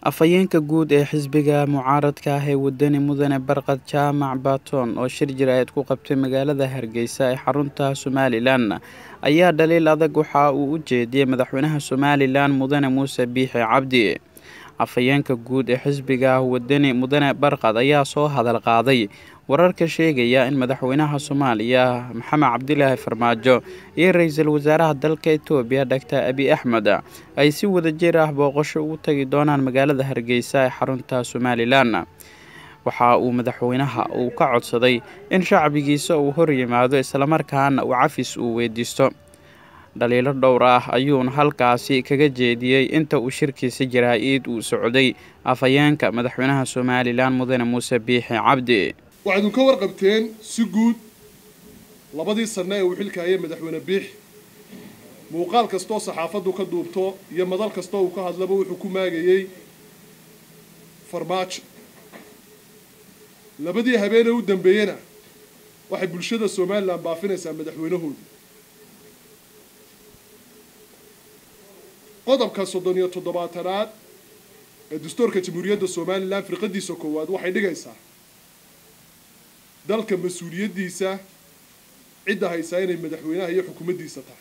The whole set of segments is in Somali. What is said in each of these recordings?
afhayeenka guud ee xisbiga mucaaradka ah ee wadani mudane barkad jaamac baatoon oo shir jir-aad ku qabtay magaalada hargeysa ee xarunta somalilan ayaa dhaliil adag waxa uu u jeediyey madaxweynaha somalilan mudane muuse biixi cabdi afhayeenka guud ee xisbiga wadani mudane barkad ayaa soo hadal qaaday wararka sheegaya in madaxweynaha soomaaliya maxamed cabdilaahi farmaajo iyo ra-iisul wasaaraha dalka etoobiya doctor abi axmed ay si wadajir ah booqasho ugu tagi doonaan magaalada hargeysa ee xarunta somalilan waxa uu madaxweynaha uu ka codsaday in shacbigiisa uu hor yimaado islamarkaana uu cafis uu weydiisto dhaliilo dhowr ah ayuuna halkaasi kaga jeediyey inta uu shirkiisa jaraa-id uu socday afhayeenka madaxweynaha somalilan mudane muuse biixi cabdi waxaydun ka warqabteen si guud labadii sanno ee uu xilka hayay madaxweyne biix muuqaal kastoo saxaafaddu ka duubto iyo madal kastoo uu ka hadlaba wuxuu ku maagayey farmaajo labadii habeenee u dambeeyena waxay bulshada somalilan baafinaysaa madaxweynahooda qodobka soddon iyo toddobaatanaad ee dastuurka jamhuuriyadda somalilan firqadiisa koowaad waxay dhigaysaa dalka mas-uuliyaddiisa cidda haysaa inay madaxweynaha iyo xukuumaddiisa tahay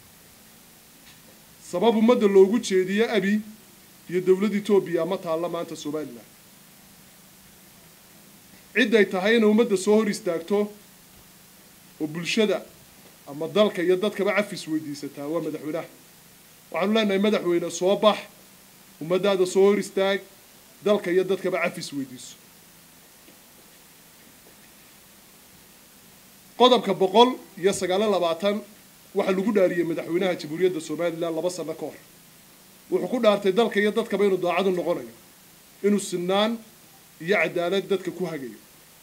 sabab ummadda loogu jeediyo abi iyo dowladda etoobiya ma taalla maanta somalilan cidday tahay inay ummadda soo hor istaagto oo bulshada ama dalka iyo dadkaba cafis weydiisataa waa madaxweynaha waxaanu leenahay madaxweyne soo bax ummaddaada soo hor istaag dalka iyo dadkaba cafis weydiiso qodobka boqol iyo sagaalo labaatan waxaa lagu dhaariyey madaxweynaha jamhuuriyadda somalilan laba sano ka hor wuxuu ku dhaartay dalka iyo dadkaba inuu daacadu noqonayo inuu sinaan iyo cadaalad dadka ku hagayo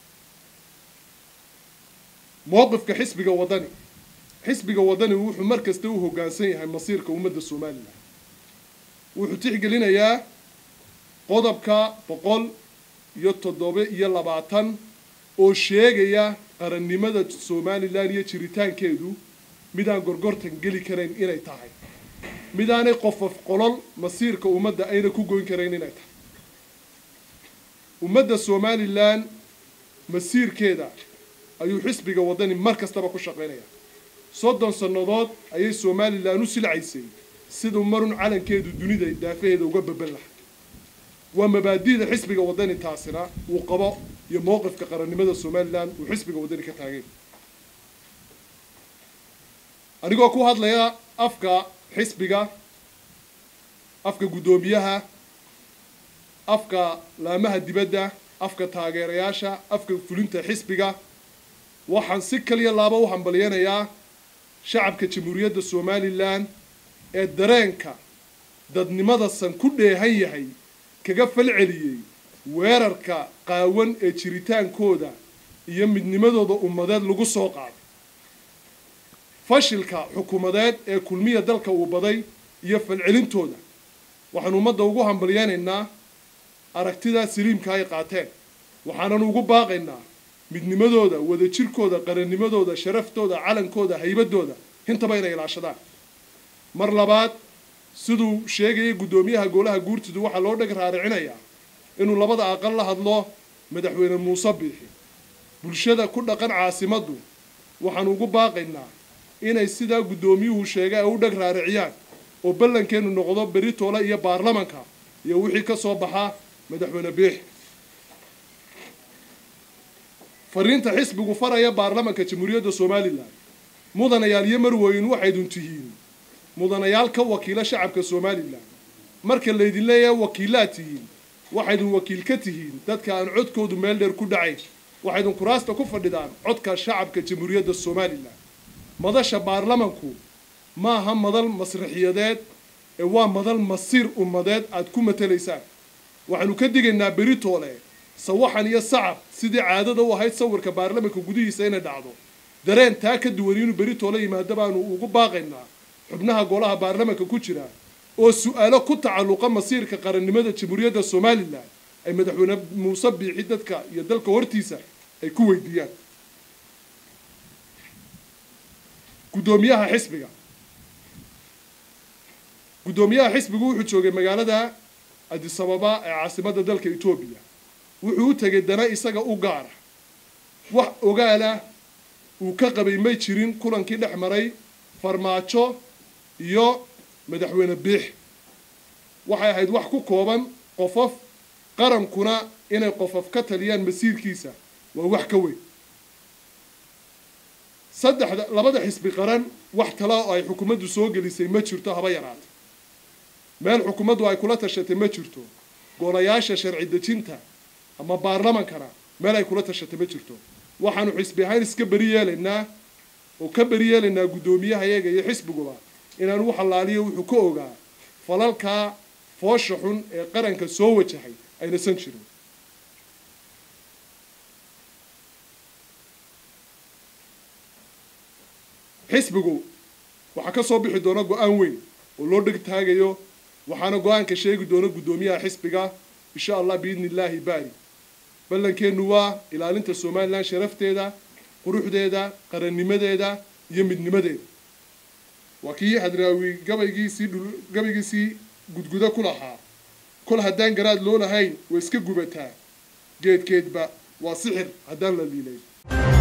mowqifka xisbiga waddani xisbiga waddani wuxuu mar kasta u hoggaansan yahay masiirka ummadda somalilan wuxuu tixgelinayaa qodobka boqol iyo toddoba iyo labaatan oo sheegaya qarannimada somalilan iyo jiritaankeedu midaan gorgortan geli karayn inay tahay midaanay qofof qolol masiirka ummadda ayna ku goyn karayn inay tahay ummadda somalilan masiirkeeda ayuu xisbiga waddani mar kastaba ku shaqaynayaa soddon sannadood ayay somalilan u silcaysay siduu marun calankeedu dunida daafaheeda uga baban lahay waa mabaadi'da xisbiga waddani taasina uu qabo iyo mowqifka qarannimada somalilan uu xisbiga waddani ka taagay anigoo ku hadlaya afka xisbiga afka guddoomiyaha afka laamaha dibadda afka taageerayaasha afka fulinta xisbiga waxaan si kaliya laaba u hambalyanayaa shacabka jamhuuriyadda somalilan ee dareenka dadnimada san ku dheehan yahay kaga falceliyey weerarka qaawan ee jiritaankooda iyo midnimadooda ummadeed lagu soo qaaday fashilka xukuumadeed ee kulmiya dalka uu baday iyo falcelintooda waxaanu ummadda ugu hambalyaynaynaa aragtidaa saliimka ay qaateen waxaananu ugu baaqaynaa midnimadooda wadajirkooda qarannimadooda sharaftooda calankooda haybadooda hintaba inay ilaashadaan mar labaad siduu sheegayay guddoomiyaha golaha guurtidu waxaa loo dheg raaricinayaa inuu labada aqal la hadlo madaxweyne muuse biixi bulshada ku dhaqan caasimaddu waxaanu ugu baaqaynaa inay sidaa guddoomiyuhu sheegay ay u dheg raariciyaan oo ballankeennu noqdo beritoole iyo baarlamanka iyo wixii ka soo baxa madaxweyne biixi fariinta xisbigu faraya baarlamanka jamhuuriyadda somalilan mudanayaal iyo marweyn waxaydun tihiin mudanayaal ka wakiila shacabka somalilan marka laydin leeyahay wakiilaad tihiin waxaydun wakiil ka tihiin dadka aan codkoodu meel dheer ku dhacayn waxaydun kuraasta ku fadhidaan codka shacabka jamhuuriyadda somalilan madasha baarlamanku maaha madal masraxiyadeed ee waa madal masiir ummadeed aad ku matalaysaan waxaanu ka digaynaa beritoole sawaxan iyo sacab sidii caadada u ahayd sawirka baarlamanka gudihiisa inay dhacdo dareen taa ka duwan inuu beritoole yimaado baanu ugu baaqaynaa xubnaha golaha baarlamanka ku jira oo su-aalo ku tacalluqa masiirka qarannimada jamhuuriyadda somalilan ay madaxweyne muuse biixi dadka iyo dalka hortiisa ay ku weydiiyaan guddoomiyaha xisbiga guddoomiyaha xisbigu wuxuu joogay magaalada adisababa ee caasimadda dalka etoobiya wuxuu u tegay dana isaga u gaara wax ogaalah uu ka qabay may jirin kulankii dhex maray farmaajo iyo madaxweyne biix waxay ahayd wax ku kooban qofof qarankuna inay qofof ka taliyaan masiirkiisa waa wax ka weyn saddexda labada xisbi qaran wax tala oo ay xukuumaddu soo gelisay ma jirto haba yaraata meel xukuumaddu ay kula tashatay ma jirto golayaasha sharci dejinta ama baarlamankana meel ay kula tashatay ma jirto waxaanu xisbi ahaan iska beri yeelaynaa oo ka beri yeelaynaa guddoomiyaha iyaga iyo xisbiguba inaanu u xalaaliyo wuxuu ka ogaa falalkaa foosha xun ee qaranka soo wajahay aynasan jirin xisbigu waxaa ka soo bixi doona go-aan weyn oo loo dheg taagayo waxaana go-aanka sheegi doona guddoomiyaha xisbiga insha allah biidni illaahi baari ballankeennu waa ilaalinta somalilan sharafteeda quruxdeeda qarannimadeeda iyo midnimadeeda waa kii hadraawi gabaygiisii gabaygiisii gudgudo ku lahaa kol haddaan garaad loo lahayn way iska gubataa geedkeedba waa sixir haddaan la liilayn